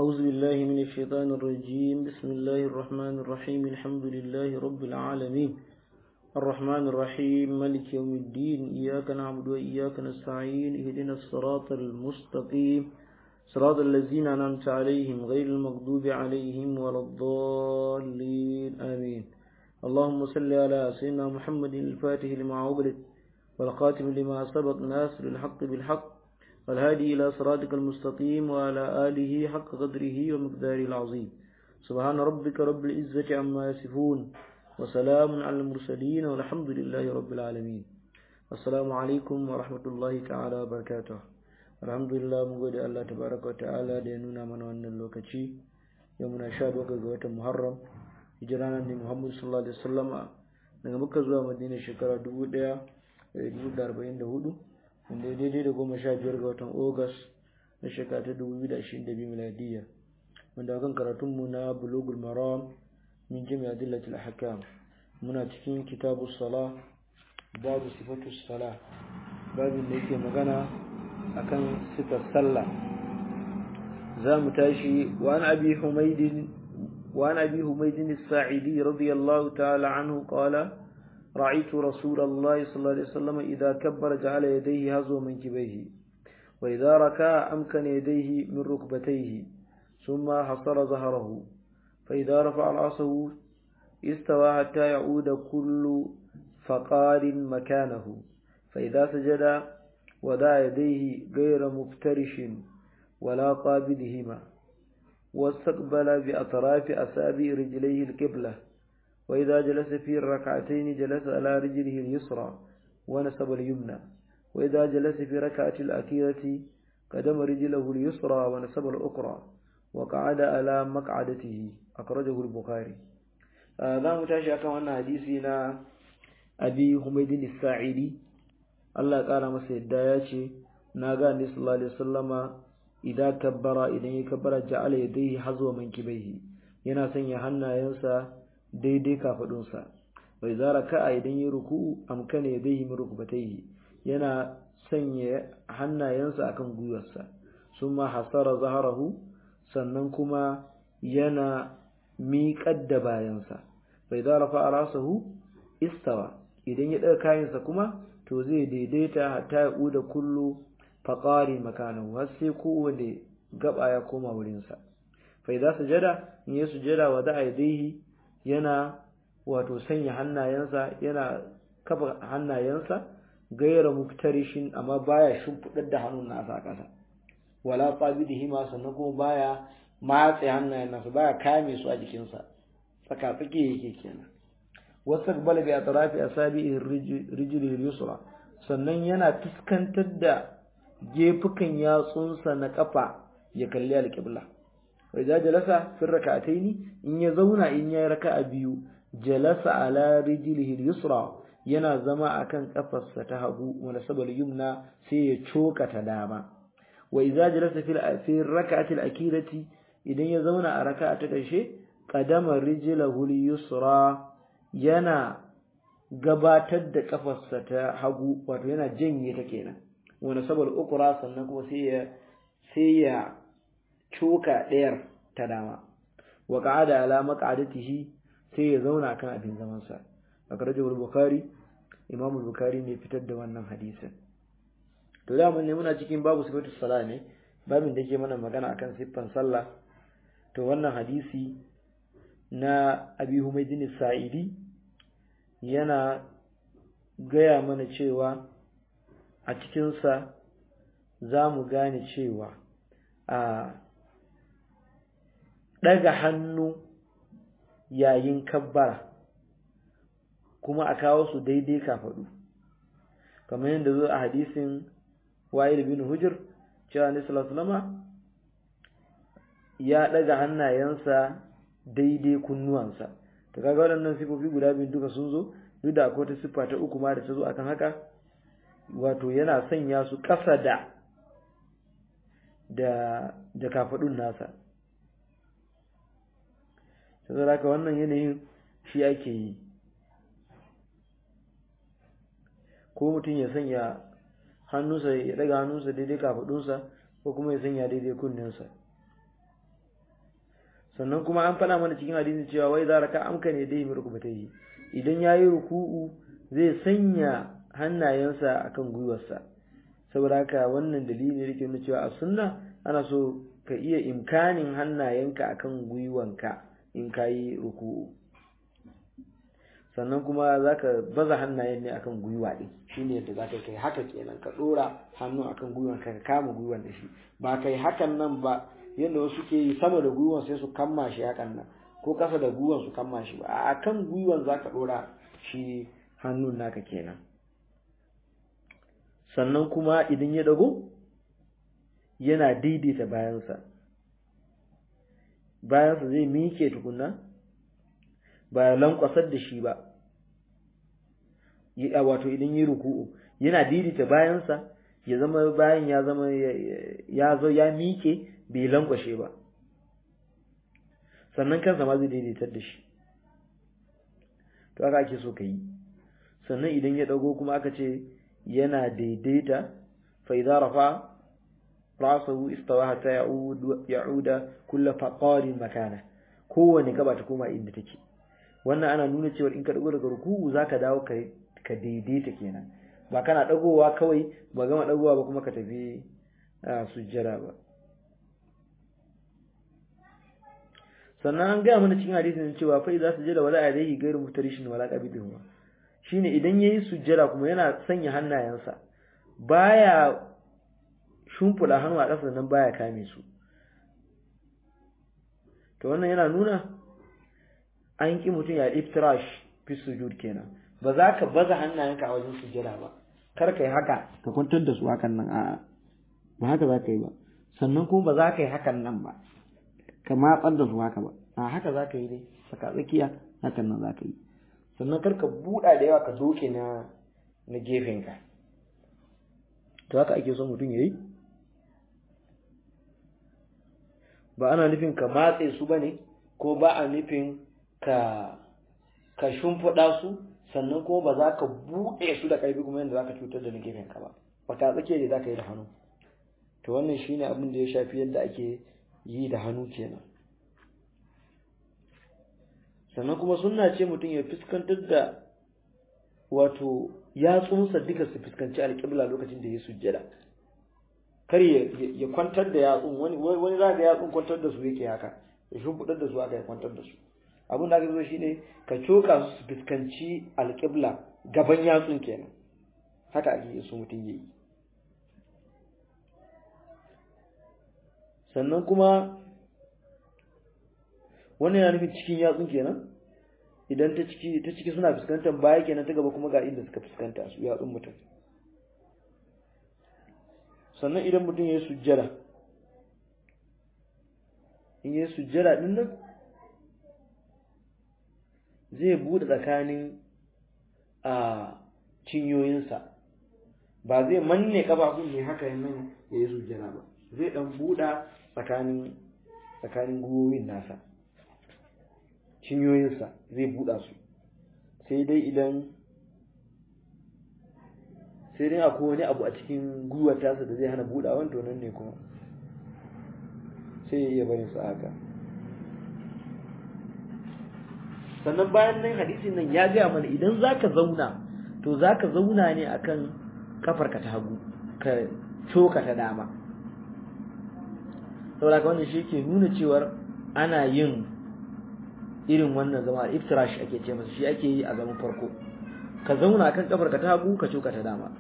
أعوذ بالله من الشيطان الرجيم بسم الله الرحمن الرحيم الحمد لله رب العالمين الرحمن الرحيم ملك يوم الدين إياك نعبد وإياك نستعين اهدنا الصراط المستقيم صراط الذين أنعمت عليهم غير المغضوب عليهم ولا الضالين آمين اللهم صل على سيدنا محمد الفاتح لما عبدت والخاتم لما سبق ناصر الحق بالحق والهادي إلى صراطك المستقيم وعلى آله حق قدره ومقداره العظيم سبحان ربك رب العزة عما يصفون وسلام على المرسلين والحمد لله رب العالمين السلام عليكم ورحمة الله تعالى وبركاته الحمد لله mun gode Allah tabaraka wa ta'ala da ya nuna mana wannan lokaci yau muna sha bakwai ga watan Muharram hijira nan ne Muhammad sallallahu alaihi wasallama daga Makka zuwa Madina shekara 1444 wanda ya daidai da goma sha biyar ga watan Ogas na shekara ta dubu biyu da ashirin da biyu miladiyya wanda kan karatunmu na bulugul maram min jami adillatul ahkam muna cikin kitabu sala babu sifatu sala babin da yake magana akan sifar sallah za mu tashi wa an abi humaydin wa an abi humaydin as-sa'idi radiyallahu ta'ala anhu qala رأيت رسول الله صلى الله عليه وسلم إذا كبر جعل يديه هزو منكبيه وإذا ركع أمكن يديه من ركبتيه ثم حصر ظهره فإذا رفع رأسه استوى حتى يعود كل فقار مكانه فإذا سجد ودع يديه غير مفترش ولا قابضهما واستقبل بأطراف أصابع رجليه القبلة وإذا جلس في الركعتين جلس على رجله اليسرى ونسب اليمنى وإذا جلس في ركعة الأخيرة قدم رجله اليسرى ونسب الأخرى وقعد على مقعدته أخرجه البخاري هذا آه متاشا كما حديثنا أبي حميد الساعدي الله قال masa yadda ya ce na ga annabi sallallahu alaihi wasallama idan kabbara idan ya kabbara ja'ala yadayhi hazwa mankibaihi yana sanya hannayensa daidai kafadunsa bai zara ka'a idan yi ruku'u amkana ya dai min rukubataihi yana sanya hannayensa akan gwiwarsa summa hasara zaharahu sannan kuma yana miƙar da bayansa bai zara fa'a rasahu istawa idan ya ɗaga kayansa kuma to zai daidaita hatta ya ƙuda kullu faƙari makanahu har sai kowane gaba ya koma wurinsa fa idza sujada in ya sujada wa da'a yadayhi yana wato sanya hannayensa yana kafa hannayensa gaira muftarishin amma baya shimfidar da hannun nasa ƙasa wala qabidihi ma sannan kuma baya matse hannayen nasa baya kame su a jikinsa tsaka tsake yake kenan wasaqbala bi atrafi asabi'i rijli yusra sannan yana fuskantar da gefukan yatsunsa na kafa ya kalli alqibla وإذا جلس في الركعتين إن يزون إن يركع بيو جلس على رجله اليسرى yana zama akan kafarsa ta hagu wala sabal yumna sai ya coka ta dama wa idza jalasa fil fi rak'ati al-akirati idan ya zauna a raka'a ta karshe qadama rijlahu al-yusra yana gabatar da kafarsa ta hagu wato yana janye ta kenan wala sabal ukra sannan kuma sai ya sai ya cuka ɗayar ta dama wa qa'ada ala maq'adatihi sai ya zauna kan abin zaman sa akhrajahu al-bukhari imam al-bukhari ne fitar da wannan hadisin to da mun ne muna cikin babu sifatu salat ne babin da ke mana magana akan siffan sallah to wannan hadisi na abi humaydin sa'idi yana gaya mana cewa a cikinsa za mu gane cewa a ɗaga hannu yayin kabbara kuma a kawo su daidai kafaɗu kamar yadda zo a hadisin wa'il bin hujur cewa ne salama ya ɗaga hannayensa daidai kunnuwansa ta kaga waɗannan sifofi guda biyu duka sun zo duk da akwai ta siffa ta uku ma da ta zo akan haka wato yana sanya su ƙasa da da da kafaɗun nasa sai haka wannan yanayin shi ake yi ko mutum ya sanya hannunsa ya daga hannunsa daidai kafadunsa ko kuma ya sanya daidai kunninsa sannan kuma an faɗa mana cikin hadisin cewa wai za raka amka ne dai mai rukubatai idan yayi ruku'u zai sanya hannayensa akan gwiwarsa saboda haka wannan dalili ne yake nuna cewa a sunna ana so ka iya imkanin hannayenka akan gwiwanka in kayi ruku'u sannan kuma zaka baza hannayen ne akan gwiwa din shine yadda zaka kai haka kenan ka dora hannu akan gwiwanka ka kama gwiwan da shi ba kai hakan nan ba yadda wasu ke yi sama da gwiwan sai su kamma shi hakan nan ko kasa da gwiwan su kamma shi ba a kan gwiwan zaka dora shi hannun naka kenan sannan kuma idan ya dago yana daidaita bayansa bayansa zai mike tukunna ba ya lankwasar da shi ba wato idan yi ruku'u yana daidaita bayansa ya zama bayan ya zama ya zo ya mike bai lankwashe ba sannan kansa ma zai daidaitar da shi to aka ake so ka yi sannan idan ya dago kuma aka ce yana daidaita fa idza rafa rasahu istawa hatta ya'ud ya'uda kullu faqarin makana kowane gaba ta koma inda take wannan ana nuna cewa in ka dago daga ruku'u zaka dawo ka ka daidaita kenan ba kana dagowa kawai ba gama dagowa ba kuma ka tafi sujjada ba sannan an gaya mana cikin hadisin cewa fa idza sujjada wala alayhi ghayru mutarishin wala qabidihi shine idan yayi sujjada kuma yana sanya hannayensa baya shumfula hannu a ƙasa nan baya kame su to wannan yana nuna an ki mutum ya iftirash fi sujud kenan ba za ka baza hannayenka a wajen sujjada ba kar ka yi haka ka kwantar da su hakan nan a'a ba haka za ka yi ba sannan kuma ba za ka yi hakan nan ba ka matsar da su haka ba a haka za ka yi dai saka tsakiya hakan nan za ka yi sannan kar ka buɗa da yawa ka doke na na gefenka to haka ake son mutum ya yi ba ana nufin ka matse su ba ne ko ba a nufin ka ka shimfiɗa su sannan kuma ba za ka buɗe su da ƙarfi kuma yadda za ka cutar da na gefenka ba ba ka tsakiya da za ka yi da hannu to wannan shine abin da ya shafi yadda ake yi da hannu kenan sannan kuma sunna ce mutum ya fuskantar da wato yatsunsa duka su fuskanci alƙibla lokacin da ya sujjada kar ya kwantar da yatsun wani wani za ga yatsun kwantar da su yake haka ya shimfiɗar da su aka ya kwantar da su abin da aka zo shine ka coka su su fuskanci alƙibla gaban yatsun kenan haka ake so mutum ya yi sannan kuma wannan yana nufin cikin yatsun kenan idan ta ciki ta ciki suna fuskantar baya kenan ta gaba kuma ga inda suka fuskanta su yatsun mutum sannan idan mutum ya yi sujjada in ya yi sujjada din nan zai buɗe tsakanin a cinyoyinsa ba zai manne kafafun ne haka yin nan ya yi sujjada ba zai ɗan buɗa tsakanin tsakanin gwiwoyin nasa cinyoyinsa zai buɗa su sai dai idan sai dai akwai wani abu a cikin gwiwar tasa da zai hana buɗawan to nan ne kuma sai ya iya barin su haka sannan bayan nan hadisin nan ya gaya mana idan zaka zauna to zaka zauna ne akan kafarka ta hagu ka coka ta dama saboda ka wannan shi ke nuna cewar ana yin irin wannan zama iftirash ake ce masa shi ake yi a zaman farko ka zauna kan kafar ka ta hagu ka coka ta dama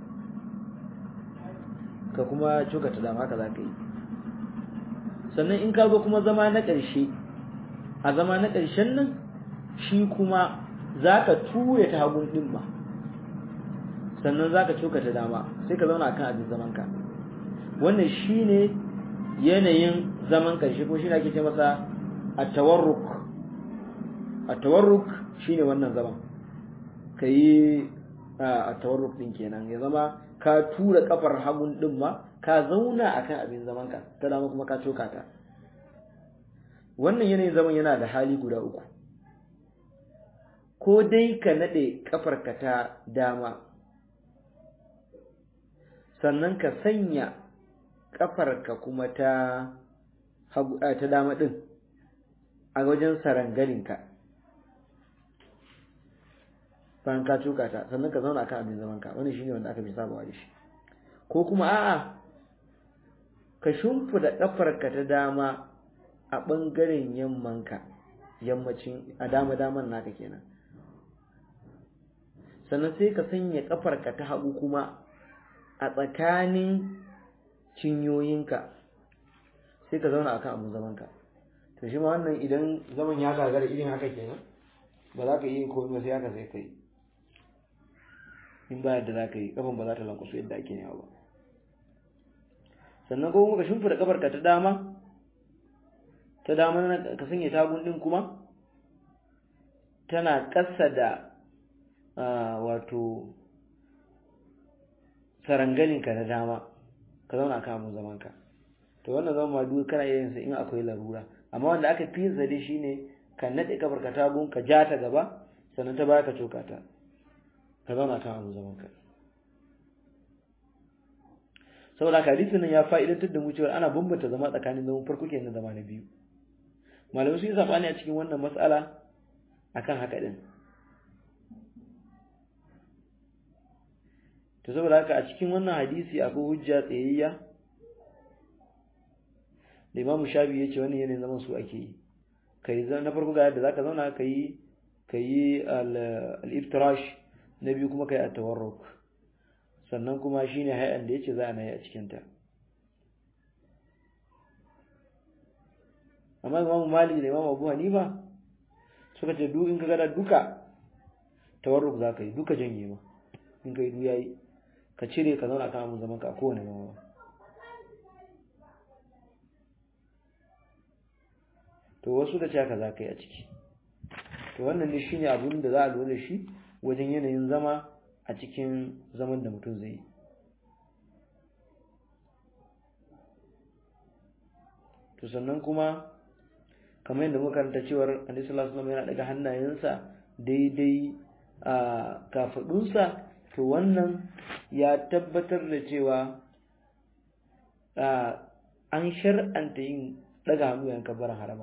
ka kuma coka ta dama haka za ka yi sannan in ka zo kuma zama na ƙarshe a zama na ƙarshen nan shi kuma za ka ture ta hagun ɗin ba sannan za ka coka ta dama sai ka zauna kan abin zamanka wannan shi ne yanayin zaman ƙarshe ko shi ne ake ce masa a tawarruk a tawarruk shi ne wannan zaman ka yi a tawarruk ɗin kenan ya zama ka tura kafar hagun ɗin ma ka zauna a kan abin zamanka ta dama kuma ka coka ta wannan yanayin zaman yana da hali guda uku ko dai ka naɗe ƙafarka ta dama sannan ka sanya ƙafarka kuma ta ta dama ɗin a wajen sarangalinka bayan ka tuka ta sannan ka zauna kan abin zaman ka wani shine wanda aka fi sabawa da shi ko kuma a'a ka shimfida kafarka ta dama a bangaren yammanka yammacin a dama daman naka kenan sannan sai ka sanya kafarka ta hagu kuma a tsakanin cinyoyinka sai ka zauna akan abin zamanka to shi ma wannan idan zaman ya gagara irin haka kenan ba za ka yi komai ba sai haka sai kai in ba yadda za ka yi kafan ba za ta lankwaso yadda ake yawa ba sannan ko kuma ka shimfida kafarka ta dama ta dama ka sanya tagun din kuma tana ƙasa da wato sarangalinka na dama ka zauna kan abin zamanka to wannan zama ma duk kana yin sa in akwai larura amma wanda aka fi zade shine ka nade kafarka tagun ka ja ta gaba sannan ta baya ka coka ta ka zauna kan abin zamanka saboda hadisin nan ya fa'idantar da mu cewa ana bambanta zama tsakanin zaman farko kenan zama na biyu malamai sun yi sabani a cikin wannan mas'ala akan haka din to saboda haka a cikin wannan hadisi akwai hujja tsayayya da Imam Shafi ya ce wannan yanayin zaman su ake yi kai na farko ga yadda zaka zauna kai kai al-iftirash na biyu kuma kai at-tawarruk sannan kuma shine hay'an da yace za a nayi a cikin ta amma Imam Malik da Imam Abu Hanifa suka ce duk in ka gada duka tawarruk za ka yi duka janye ma in ka yi du yayi ka cire ka zauna kan abin zaman ka a kowane zama to wasu da ce haka za ka yi a ciki to wannan ne shine abin da za a lura da shi wajen yanayin zama a cikin zaman da mutum zai yi to sannan kuma kamar yadda muka karanta cewar Annabi sallallahu alaihi wasallam yana daga hannayensa daidai a kafadunsa to wannan ya tabbatar da cewa an shar'anta yin daga hannu yan kabbaran haraba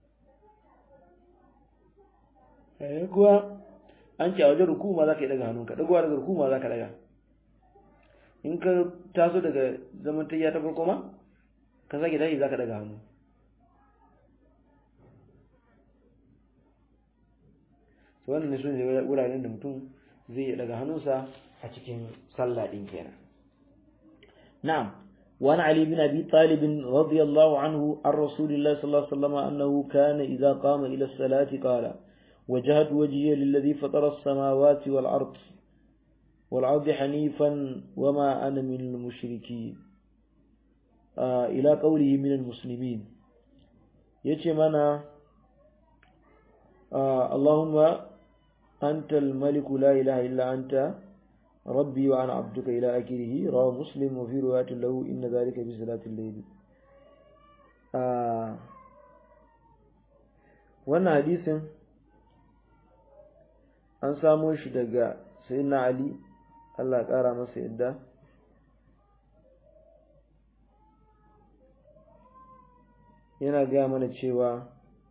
eh kuwa an ce a wajen ruku ma zaka yi daga hannunka dagowa daga ruku ma zaka daga in ka taso daga zaman tayya ta farko ma ka sake tashi zaka daga hannu to wannan ne sune wuraren da mutum zai daga hannunsa a cikin sallah din kenan na'am وعن علي بن أبي طالب رضي الله عنه عن رسول الله صلى الله عليه وسلم أنه كان إذا قام إلى الصلاة قال وجهت وجهي للذي فطر السماوات والأرض والعرض حنيفا وما أنا من المشركين آه إلى قوله من المسلمين يتمنى آه اللهم أنت الملك لا إله إلا أنت ربي وأنا عبدك إلى آخره رواه مسلم وفي رواية له إن ذلك في صلاة الليل آه wannan hadisin an samo shi daga sayyidina Ali Allah ƙara masa yadda yana gaya mana cewa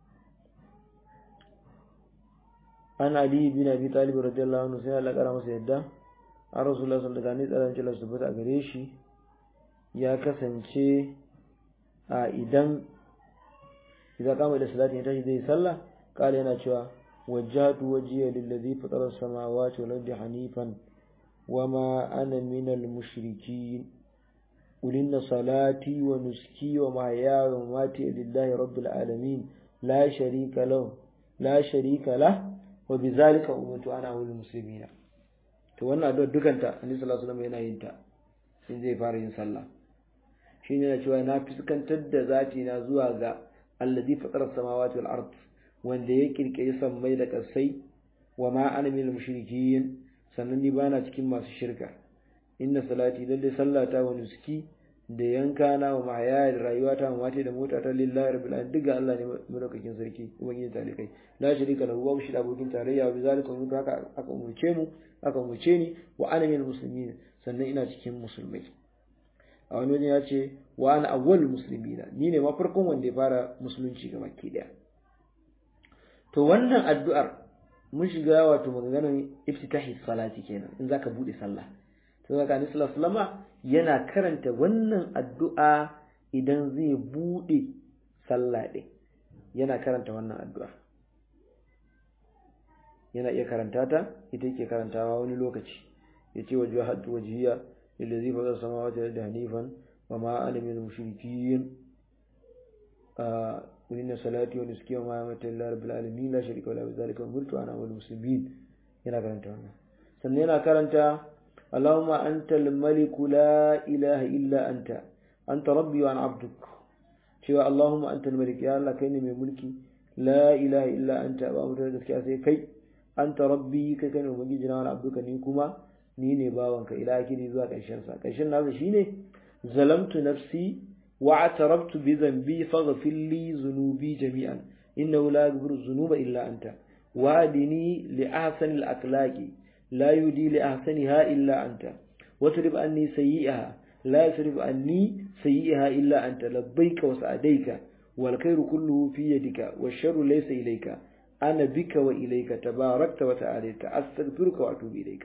an Ali bin Abi Talib radiyallahu anhu sai Allah ƙara masa yadda an Rasulullah sallallahu alaihi wasallam da su tabbata gare shi ya kasance a idan idan kama da salati ya tashi zai sallah kala yana cewa وجهت وجهي للذي فطر السماوات والأرض حنيفا وما أنا من المشركين قل إن صلاتي ونسكي ومحياي ومماتي لله رب العالمين لا شريك له لا شريك له وبذلك أمرت أنا أول المسلمين to wannan addu'a dukanta annabi sallallahu alaihi wasallam yana yin ta in zai fara yin sallah shine yana cewa na fuskantar da zati na zuwa ga alladhi fatara samawati wal ard wanda ya kirkiri sammai da ƙasai wa ma ana minal mushrikin sannan ni bana cikin masu shirka inna salati lalle sallata wa nuski da yanka na wa mahaya da rayuwata wa mate da mota ta lillahi rabbil alamin duka Allah ne madaukakin sarki ubangiji talikai la sharika lahu wa shi da abokin tarayya wa bizalika mun haka aka umurce mu aka umurce ni wa ana minal muslimin sannan ina cikin musulmai a wani wajen ya ce wa ana awwalul muslimina ni ne ma farkon wanda ya fara musulunci ga baki daya to wannan addu'ar mun shiga wato maganganun iftitahi salati kenan in zaka bude sallah to zaka annabi sallallahu alaihi wasallama yana karanta wannan addu'a idan zai bude sallah din yana karanta wannan addu'a yana iya karanta ta ita yake karantawa wani lokaci yace wajhatu wajhiya lillazi fa samawati wal ardi hanifan wa ma ana minal mushrikeen قل إن صلاتي ونسكي وما أمت الله رب العالمين لا شريك ولا بذلك أمرت وأنا أول المسلمين هنا كرنت هنا سنينا كرنت اللهم أنت الملك لا إله إلا أنت أنت ربي وأنا عبدك شوى اللهم أنت الملك يا الله كيني من ملكي لا إله إلا أنت وأمر ذلك كي أنت ربي كيني من جنا وأنا عبدك نيكما نيني باوانك إلى أكيد ذوك عشان سا عشان هذا شيني ظلمت نفسي واعترفت بذنبي فاغفر لي ذنوبي جميعا إنه لا يغفر الذنوب إلا أنت وادني لأحسن الأخلاق لا يدي لأحسنها إلا أنت وترب عني سيئها لا يصرف عني سيئها إلا أنت لبيك وسعديك والخير كله في يدك والشر ليس إليك أنا بك وإليك تباركت وتعاليت أستغفرك وأتوب إليك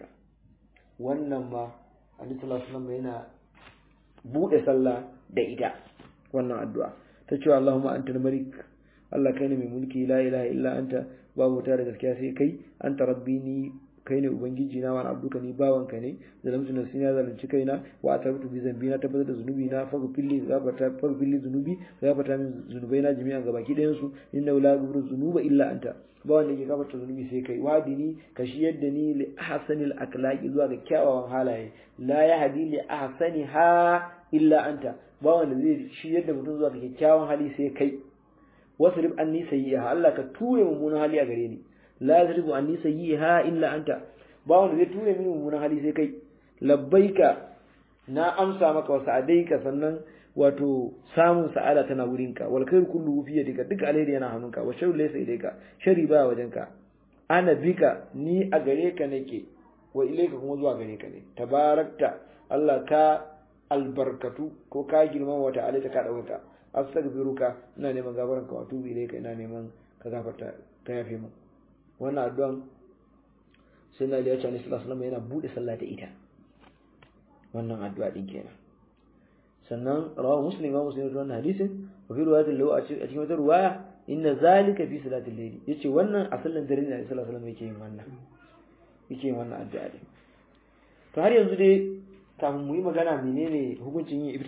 وانما عليه الصلاة والسلام هنا buɗe sallah da ita wannan addu'a ta cewa Allahumma antal malik Allah kai ne mai mulki la ilaha illa anta babu ta da gaskiya sai kai anta rabbi ni kai ne ubangiji na wani abduka ni bawanka ne zalamtu nafsi na zalunci kaina wa atabtu bi zambi na tabbatar da zunubi na fa filli zafata fa filli zunubi zafata min zunubai na jami'an gabaki ɗayan su inna la yaghfiru zunuba illa anta ba wanda yake gafarta zunubi sai kai wadini ka shi yadda ni li ahsanil akhlaqi zuwa ga kyawawan halaye la yahdi li ahsaniha illa anta ba wanda zai shi yadda mutum zuwa ga kyakkyawan hali sai kai wasrib anni sayyi'a Allah ka ture mummunan hali a gare ni la yasrifu anni sayyi'a illa anta ba wanda zai ture mini mummunan hali sai kai labbaika na amsa maka wasu adaika sannan wato samun sa'ada tana wurinka wal khair kullu fi yadika duk alheri yana hannunka wa sharru laysa ilayka shari ba wajenka ana bika ni a gare ka nake wa ilayka kuma zuwa gare ka ne tabarakta Allah ka albarkatu ko ka girma wa ta'ala ta ka dauka astaghfiruka ina neman gafaran ka wato ilayka ina neman ka gafarta ka yafe mu wannan addu'an sai na liya cani sallallahu alaihi wasallam yana bude sallah da ita wannan addu'a din kenan sannan rawa muslim ma muslim wannan hadisin wa fi riwayatin lahu a cikin wata riwaya inna zalika fi salatil layli yace wannan a sallan dare ne sallallahu alaihi wasallam yake yin wannan yake yin wannan addu'a din to har yanzu dai kafin mu yi magana menene hukuncin yin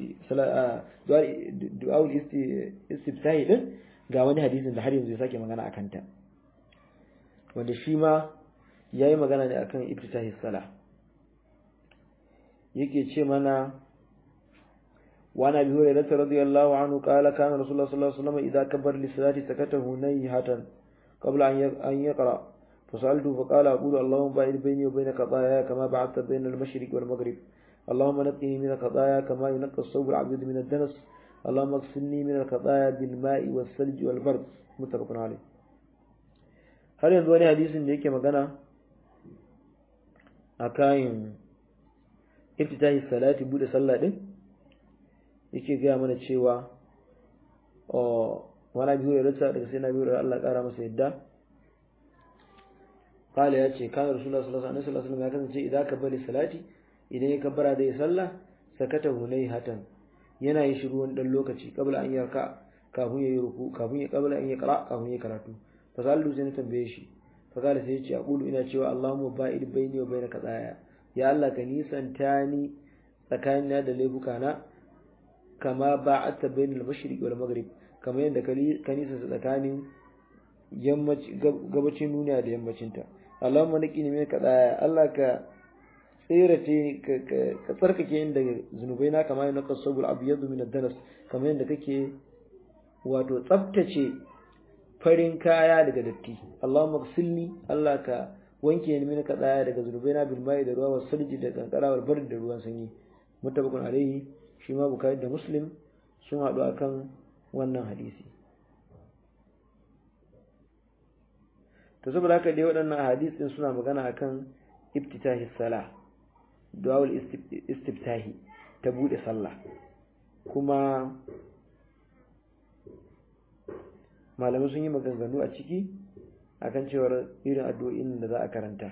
du'a istiftahi din ga wani hadisin da har yanzu ya sake magana akan ta wanda shi ma yayi magana ne akan iftitahi salah yake ce mana وعن ابي هريره رضي الله عنه قال كان رسول الله صلى الله عليه وسلم اذا كبر للصلاه سكت هنيهة قبل ان يقرا فسالته فقال اقول اللهم باعد بيني وبين خطاياي كما بعدت بين المشرق والمغرب اللهم نقني من الخطايا كما ينقى الثوب الابيض من الدنس اللهم اغسلني من الخطايا بالماء والثلج والبرد متفق عليه har yanzu wani hadisin da yake magana a kayan iftitahi salati bude sallah din yake gaya mana cewa wani biyu da rata daga sai na biyu da Allah kara masa yadda kala ya ce kan rasulullah sallallahu alaihi wasallam ya kasance idan ka bari salati idan ya kabbara da ya sallah sakata hunai hatan yana yin shiru wani dan lokaci kabla an yarka kafin ya yi ruku kafin ya kabla an ya kara kafin ya karatu fa sallu sai na tambaye shi fa kala sai ya ce aqulu ina cewa allahumma ba'id baini wa bainaka tsaya ya Allah ka nisanta ni tsakanina da laifuka na kama ba'atta bainal mashriq wal maghrib kamar yadda ka nisa tsakanin gabacin duniya da yammacinta Allahumma naqini min kadaya Allah ka tsirace ka tsarkake yin daga zunubai na kamar yadda ka sabul abyadu min ad-danas kamar yadda kake wato tsaftace farin kaya daga datti Allahumma ghsilni Allah ka wanke ni min kadaya daga zunubai na bil mai da ruwa was salji da kankara wal bardi da ruwan sanyi muttafaqun alaihi shi ma bukari da muslim sun haɗu akan wannan hadisi to saboda haka dai waɗannan hadisin suna magana akan iftitahi sala du'aul istiftahi ta bude sallah kuma malamai sun yi maganganu a ciki akan cewar irin addu'o'in da za a karanta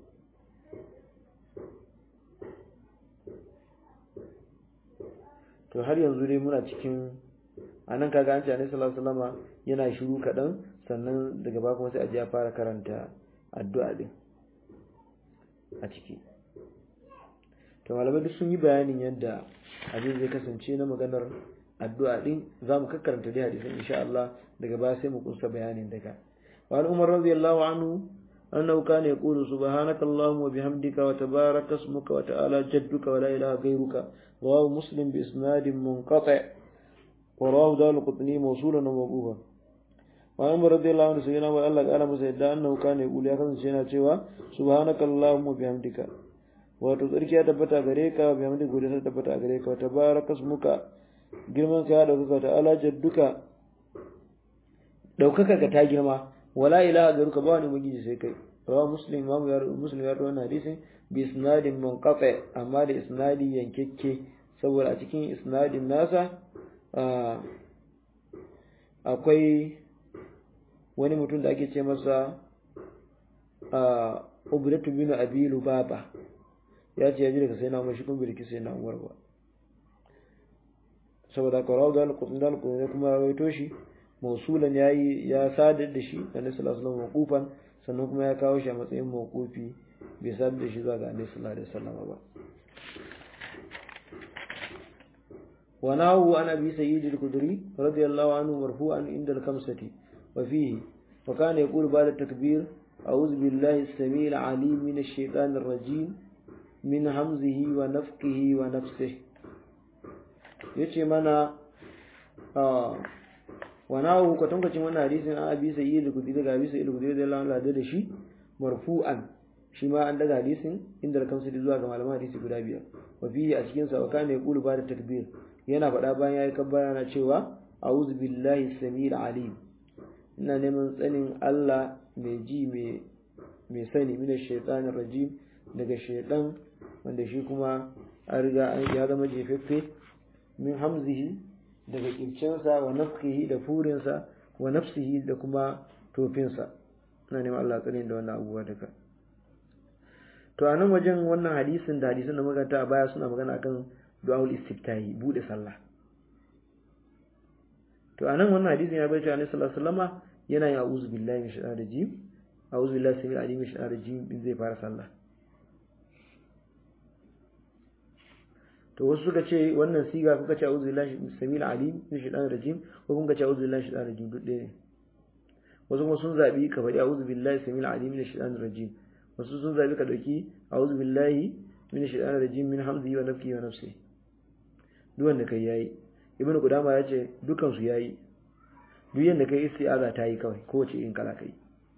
to har yanzu dai muna cikin a nan kaga an ce alaihi salatu wasallama yana shiru kaɗan sannan daga ba kuma sai a je a fara karanta addu'a din a ciki to malamai duk sun yi bayanin yadda abin zai kasance na maganar addu'a din za mu kakkaranta dai hadisin insha Allah daga baya sai mu kunsa bayanin daga wa an umar radiyallahu anhu annahu kana yaqulu subhanaka allahumma wa bihamdika wa tabaraka ismuka wa ta'ala jadduka wa la ilaha ghayruka rawahu muslim bi isnadin munqati' wa rawahu dal qutni mawsulan wa mawqufa wa umar radiyallahu anhu sayyidina wa Allah qala masa yadda annahu kana yaqulu ya kasance yana cewa subhanaka allahumma wa bihamdika wato tsarki ya tabbata gare ka bi hamdi gode ta tabbata gare ka wata baraka muka girman ka ya dauka ta ala jadduka daukaka ka ta girma wala ilaha garuka ba wani magiji sai kai rawa muslim imamu ya muslim ya rawaito hadisin bi isnadin munqati amma da isnadi yankekke saboda a cikin isnadin nasa akwai wani mutum da ake ce masa ubratu bin abi lubaba ya ce ya ji daga sai na umar shi kuma birki sai na umar ba saboda ka rawu da alƙudin da alƙudin kuma ya rawaito shi mausulan ya yi ya sadar da shi da nasu sallallahu alaihi wasallam sannan kuma ya kawo shi a matsayin mawqufi bai sadar da shi zuwa ga annabi sallallahu alaihi wasallam ba wa nahu an abi sayyid al-khudri radiyallahu anhu marfu'an inda al-kamsati wa fihi wa kana yaqulu ba'da takbir أعوذ بالله السميع العليم من الشيطان الرجيم min hamzihi wa nafkihi wa nafsih yace mana wa nahu kwatankwacin wannan hadisin an abi sayyid al-kudri daga abi sayyid al-kudri da Allah da shi marfu'an shi ma an daga hadisin inda da kamsa zuwa ga malaman hadisi guda biyar wa fihi a cikin sa wa kana yaqulu ba da takbir yana faɗa bayan yayi kabbara na cewa a'udhu billahi samil alim ina neman tsanin Allah mai ji mai sani mina shaitanir rajim daga shaitan wanda shi kuma an riga ya zama jefeffe min hamzihi daga kircinsa wa nafkihi da furinsa wa nafsihi da kuma tofinsa ina neman Allah tsanin da wannan abubuwa daga to a nan wajen wannan hadisin da hadisin da maganta a baya suna magana akan du'aul istiftahi bude sallah to a nan wannan hadisin ya bayyana annabi sallallahu alaihi wasallama yana yin a'udhu billahi minash shaitanir rajim a'udhu billahi samil alim minash shaitanir rajim in zai fara sallah to wasu suka ce wannan siga kuka ce a'udhu billahi samil alim minash shaitanir rajim ko kuka ce a'udhu billahi shaitanir rajim duk ɗaya ne wasu kuma sun zabi ka faɗi a'udhu billahi samil alim minash shaitanir rajim wasu sun zabi ka dauki a'udhu billahi minash shaitanir rajim min hamzihi wa nafsihi wa nafsihi duk wanda kai yayi ibnu qudama ya ce dukan su yayi duk yanda kai isti'aza ta yi kawai kowace in kala kai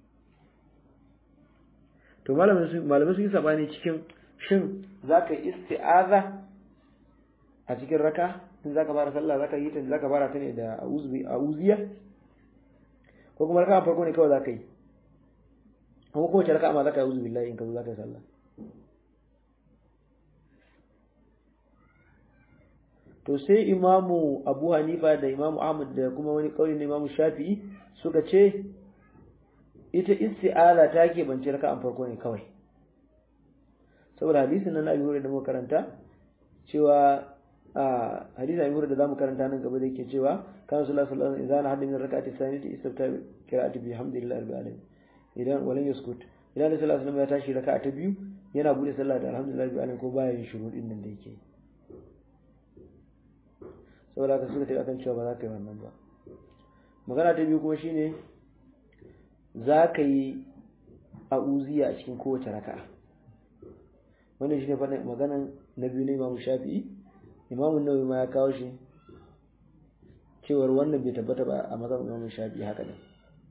to malamai su malamai su yi sabani cikin shin zaka isti'aza a cikin raka in zaka fara sallah zaka yi ta zaka fara ta ne da a'udhu a'udhiya ko kuma raka farko ne kawai zaka yi kuma kowace raka ma zaka yi a'udhu billahi in ka zo zaka yi sallah to sai imamu abu hanifa da imamu ahmad da kuma wani kauli na imamu shafi'i suka ce ita isti'ala ta ke bance raka'an farko ne kawai saboda hadisin nan abi hurairah da muka karanta cewa a hadisin abi hurairah da zamu karanta nan gaba da yake cewa kan sallallahu alaihi wasallam idan hadda min raka'ati sanati istabta qira'ati bi hamdillahi rabbil alamin idan walan yaskut idan sallallahu alaihi wasallam ya tashi raka'a ta biyu yana bude sallah da alhamdulillahi rabbil alamin ko baya yin shuru din nan da yake yi saboda ka suka tafi akan cewa ba za ka yi wannan ba magana ta biyu kuma shine za ka yi a'uziya a cikin kowace raka'a wannan shine faɗin maganan na biyu na imamu shafi'i imamu nawawi ma ya kawo shi cewar wannan bai tabbata ba a mazan imamu shafi'i haka ne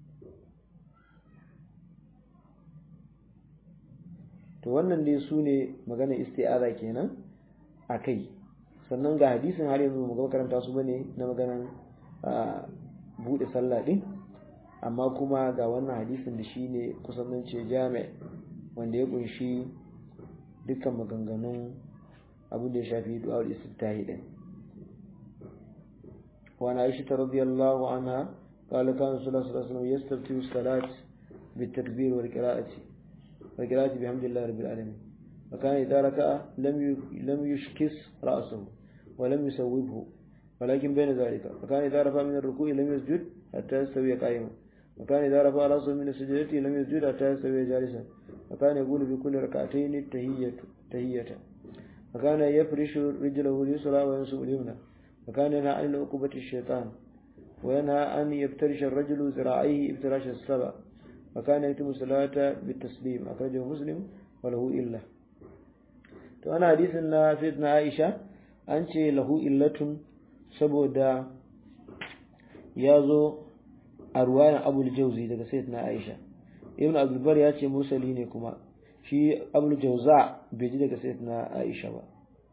to wannan dai su ne maganar isti'aza kenan a kai sannan ga hadisin har yanzu mu karanta su bane na maganan bude sallah din amma kuma ga wannan hadisin da shine kusan nan ce jami' wanda ya kunshi dukkan maganganun abin da ya shafi du'a'ul istiftahi din wa na aisha radiyallahu anha قال كان صلى الله عليه وسلم يستفتح الصلاة بالتكبير والقراءة والقراءة بحمد الله رب العالمين وكان إذا ركع لم لم يشكس رأسه ولم يسوبه ولكن بين ذلك وكان إذا رفع من الركوع لم يسجد حتى يستوي قائما وكان إذا رفع رأسه من السجدة لم يسجد حتى يستوي جالسا وكان يقول في كل ركعتين التهية تهية وكان يفرش رجله اليسرى وينصب اليمنى وكان ينهى عن عقوبة الشيطان وينهى أن يفترش الرجل ذراعيه افتراش السبع وكان يتم الصلاة بالتسليم أخرجه مسلم وله إلا to ana hadisin na sayyidina Aisha an ce lahu illatun saboda ya zo a ruwayan Abul Jauzi daga sayyidina Aisha Ibn Abdul Bar ya ce mursali ne kuma shi Abul Jauza bai ji daga sayyidina Aisha ba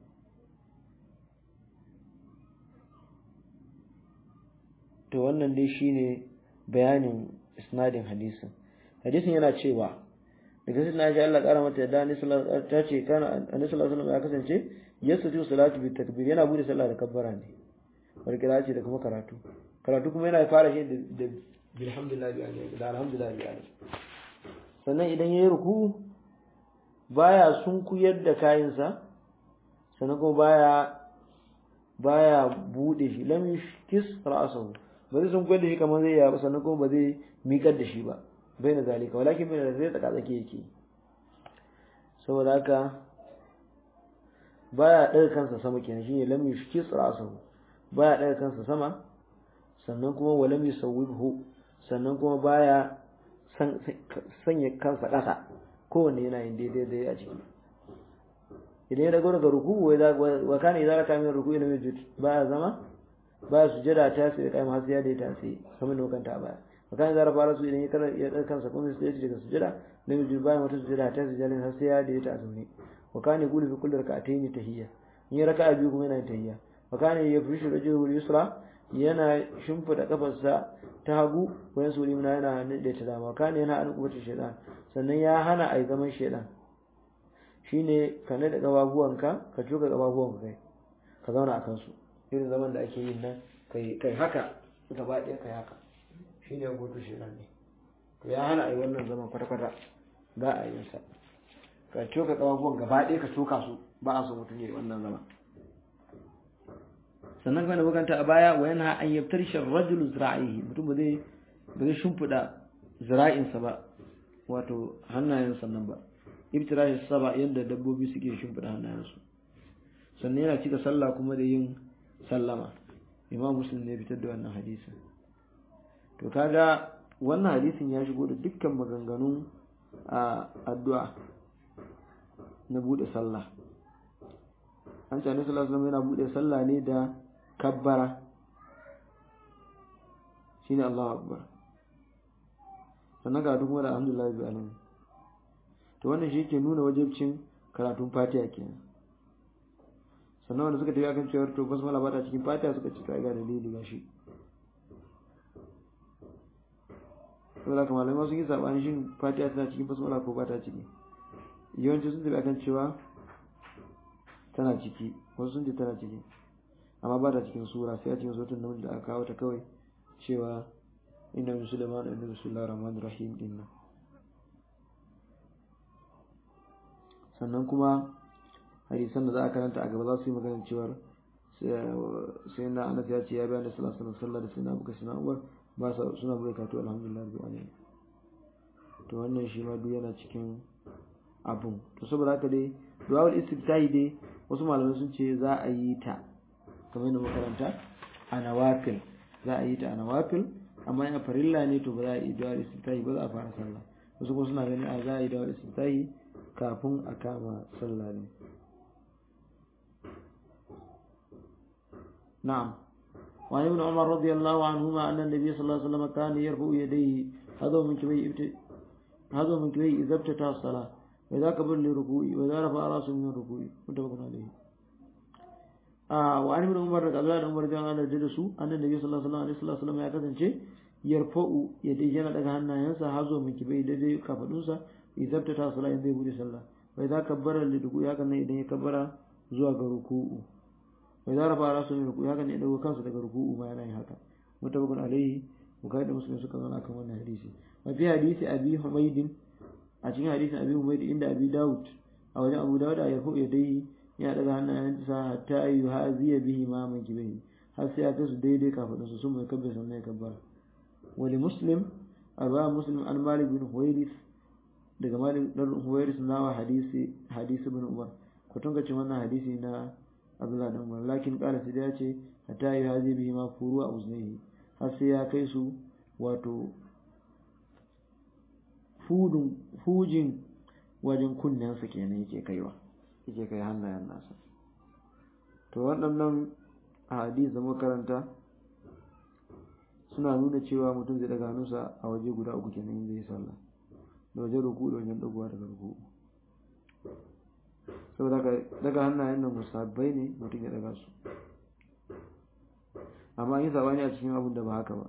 to wannan dai shine bayanin isnadin hadisin hadisin yana cewa daga sai na ji Allah kara mata yadda Annabi sallallahu ta ce kana Annabi sallallahu alaihi ya kasance yasjudu salatu bi takbir yana bude sallah da kabbara ne wal qira'ati da kuma karatu karatu kuma yana fara shi da bilhamdulillah bi alaihi da alhamdulillah bi alaihi sannan idan yayi ruku baya sunkuyar da kayansa sannan kuma baya baya bude shi lam yushkis ra'sahu ba zai sunkuyar da shi kamar zai yi ba sannan kuma ba zai miƙar da shi ba bai na zalika walakin bai da zai tsaka tsake yake saboda haka baya ɗaga kansa sama kenan shine lam yushkis ra'sahu baya ɗaga kansa sama sannan kuma wa lam yusawwibhu sannan kuma baya sanya kansa ƙasa kowanne yana yin daidai dai a ciki idan ya dago daga ruku wa kana idan raka min ruku ila majud baya zama baya sujada ta sai kai ma sai ya daita sai kamar da kanta baya وكان إذا رفع رأسه إليه كان سكون سجدة daga sujada لم يجد باين wata sujada ta sujada har sai ya da ta azumi وكان يقول في كل ركعتين تحية in raka'a biyu kuma yana tahiyya وكان يفرش رجله اليسرى yana shimfida kafarsa ta hagu wayan suri muna yana da ta dama kana yana an kubata shaytan sannan ya hana ai zaman shaytan shine ka nada gababuwanka ka tuka gababuwanka kai ka zauna akan su irin zaman da ake yin nan kai kai haka gaba ɗaya kai haka shi ne hutu shirin ne to ya hana a yi wannan zaman kwata-kwata ba a yin sa ka coka ƙafafuwan gaba ɗaya ka coka su ba a so mutum ya yi wannan zama sannan kuma da bukanta a baya wa yana an yabtar shi rajulu zira'ihi mutum ba zai ba zai shimfiɗa zira'insa ba wato hannayen sannan ba ibtirashi saba yadda dabbobi suke shimfiɗa hannayensu sannan yana cika sallah kuma da yin sallama imam muslim ne fitar da wannan hadisin to kaga wannan hadisin ya shigo da dukkan maganganun a addu'a na bude sallah an ce annabi sallallahu alaihi yana bude sallah ne da kabbara shine Allahu akbar sannan ga kuma da alhamdulillah bi alamin to wannan shi ke nuna wajibcin karatun fatiha kenan sannan wanda suka tafi akan cewar to basmala ba ta cikin fatiha suka ci ga dalili ga shi saboda kamar malamai sun yi sabani shin fatiha tana cikin basmala ko ba ta ciki yawanci sun tafi akan cewa tana ciki wasu sun ce tana ciki amma ba ta cikin sura sai a cikin sautin namiji da aka kawo ta kawai cewa inna min sulaiman inna bismillahir rahmanir rahim din nan sannan kuma hadisan da za a karanta a gaba za su yi magana cewa sai na anas ya ce ya bayan da sallallahu alaihi wasallam da sai na buka sina umar ba sa suna bai kato alhamdulillah rabbil alamin to wannan shi ma duk yana cikin abun to saboda haka dai du'aul istiftahi dai wasu malamai sun ce za a yi ta kamar yadda makaranta a nawafil za a yi ta a nawafil amma in farilla ne to ba za a yi du'aul istiftahi ba za a fara sallah wasu kuma suna ganin a za a yi du'aul istiftahi kafin a kama sallah ne na'am وعن ابن عمر رضي الله عنهما أن النبي صلى الله عليه وسلم كان يرفع يديه هذا من كبي هذا من كبي إذا ابتدى الصلاة وإذا كبر لركوع وإذا رفع رأسه من الركوع متفق عليه آه وعن ابن عمر رضي الله عنه رضي الله عنه جلسوا أن النبي صلى الله عليه وسلم ya kasance yarfa'u yadda yana daga hannayensa hazo min kibai da dai kafadunsa idan ta sala in zai bude sallah wa idza kabbara li ruku ya kana idan ya kabbara zuwa ga ruku'u wa idza rafa rasu min ruku ya kana idan kansa daga ruku'u ma yana yin haka mutabakun alaihi bukari da muslim suka zauna kan wannan hadisi mafi hadisi abi humaydin a cikin hadisin abi humayd inda abi daud a wajen abu daud a yarfu yadayhi ya daga hannayensa hatta ayu haziya bihi ma man kibihi har sai ya kai su daidai kafin su sun mai kabbar sannan ya kabbara wali muslim arba muslim an malik bin huwairis daga malik dan huwairis nawa hadisi hadisi bin umar kwatan gacin wannan hadisi na abdullahi dan umar lakin kala sai ya ce hatta ayu haziya bihi ma furu a uznehi har sai ya kai su wato fudun fujin wajen kunnensa kenan yake kaiwa yake kai hannayen nasa to waɗannan a hadis da makaranta suna nuna cewa mutum zai daga hannunsa a waje guda uku kenan in zai sallah da wajen ruku da wajen dagowa daga ruku saboda ka daga hannayen nan musabbai ne mutum ya daga su amma yin sabani a cikin abin da ba haka ba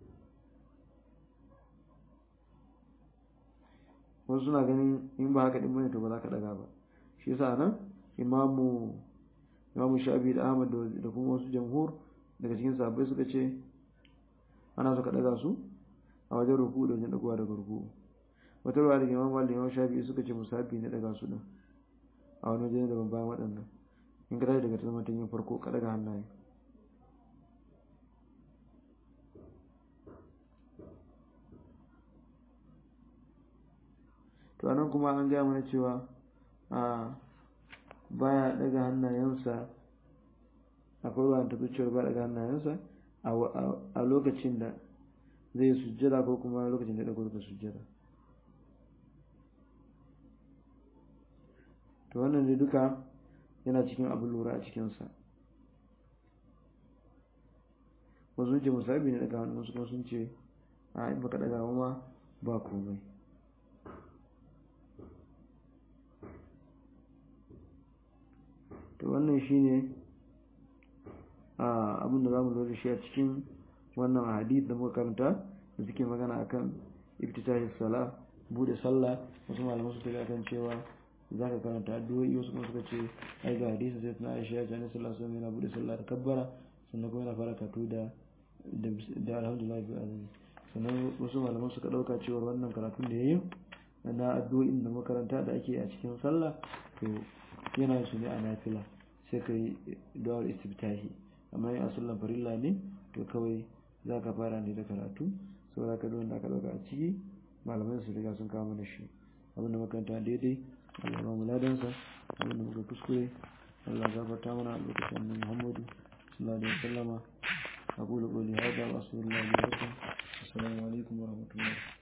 wasu suna ganin in ba haka din bane to ba za ka daga ba shi yasa nan imamu imamu shafi da ahmad da kuma wasu jamhur daga cikin sahabbai suka ce ana so ka daga su a wajen ruku da wajen dagowa daga ruku wata ruwa daga imamu malik imamu shafi suka ce musafi ne daga su din a wani wajen da ban bayan waɗannan in ka tashi daga ta zama yin farko ka daga hannaye to anan kuma an gaya mana cewa a baya daga hannayensa akwai ruwan ta zuciyar ba daga hannayensa a lokacin da zai sujjada ko kuma lokacin da dago daga sujjada to wannan dai duka yana cikin abin lura a cikinsa wasu sun ce musabi ne daga hannun su kuma sun ce a in baka daga ma ba komai to wannan shine abin da zamu zo da shi a cikin wannan hadith da muka karanta da suke magana akan iftitahi sala bude sallah wasu malaman su tafi akan cewa za ka karanta addu'o'i wasu kuma suka ce ai ga hadisi sai tana aisha ya ce annabi sallallahu alaihi yana bude sallah da kabbara sannan kuma yana fara katu da da alhamdulillah bi azumi sannan wasu malaman suka dauka cewa wannan karatun da yayi na addu'o'in da makaranta da ake a cikin sallah to yana su ne a nafila sai ka yi duwar istiftahi amma yin asallan farilla ne to kawai za ka fara ne da karatu saboda ka duwanda aka dauka a ciki malamai su riga sun kawo mana shi abinda makaranta daidai Allah ba mu ladansa abinda muka kuskure Allah gafarta mana a lokacin annabi Muhammadu sallallahu alaihi wasallama aqulu qawli hadha wa astaghfirullahi wa lakum assalamu alaikum wa rahmatullahi